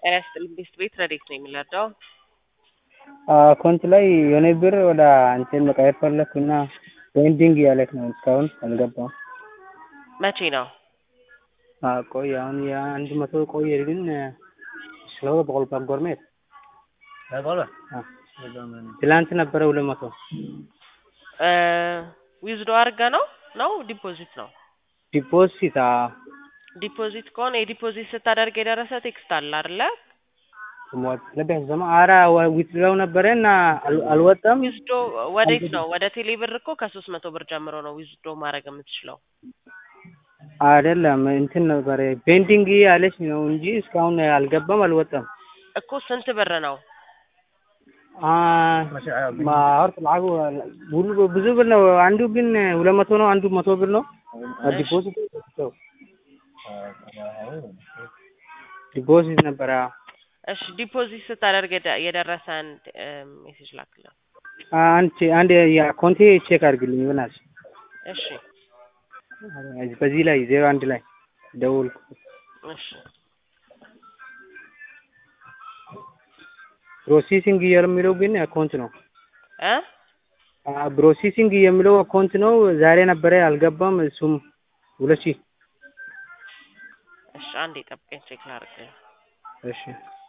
ጤና ይስጥልኝ ቤስት ቤት ረዴት ነው የሚለርዳው አካውንት ላይ የሆነ ብር ወደ እንትን መቀየር ፈለግኩ እና ፔንዲንግ እያለች ነው እስካሁን አልገባም። መቼ ነው? ቆይ አሁን የአንድ መቶ ቆየ ግን ስለው በቆል ጎርሜት ትላንት ነበረ ሁለት መቶ ዊዝዶ አድርገ ነው ነው ዲፖዚት ነው? ዲፖዚት ዲፖዚት ከሆነ የዲፖዚት ስታደርግ የደረሰ ቴክስት አለ አይደለ? ለቢያስ ዘማ አራ ዊትድራው ነበረ እና አልወጣም። ዊዝዶ ወዴት ነው? ወደ ቴሌ ብር እኮ ከሶስት መቶ ብር ጀምሮ ነው ዊዝዶ ማድረግ የምትችለው። አይደለም እንትን ነበረ ፔንዲንግ ያለች ነው እንጂ እስካሁን አልገባም፣ አልወጣም እኮ ስንት ብር ነው? ማወርት ለዓጉ ብዙ ብር ነው። አንዱ ግን ሁለት መቶ ነው፣ አንዱ መቶ ብር ነው። ዲፖዚት ዲፖዚት ነበረ። እሺ ዲፖዚት ስታደርግ የደረሰን ሜሴጅ ላክልን። አንድ አንድ የአካውንቴ ቼክ አድርግልኝ ይሆናል። እሺ በዚህ ላይ ዜሮ አንድ ላይ ደውልኩ። እሺ ፕሮሴሲንግ የሚለው ግን አካውንት ነው። እ ፕሮሴሲንግ የሚለው አካውንት ነው። ዛሬ ነበረ አልገባም። እሱም ሁለት ሺህ እሺ አንዴ ጠብቀኝ ቼክ ላድርግ። እሺ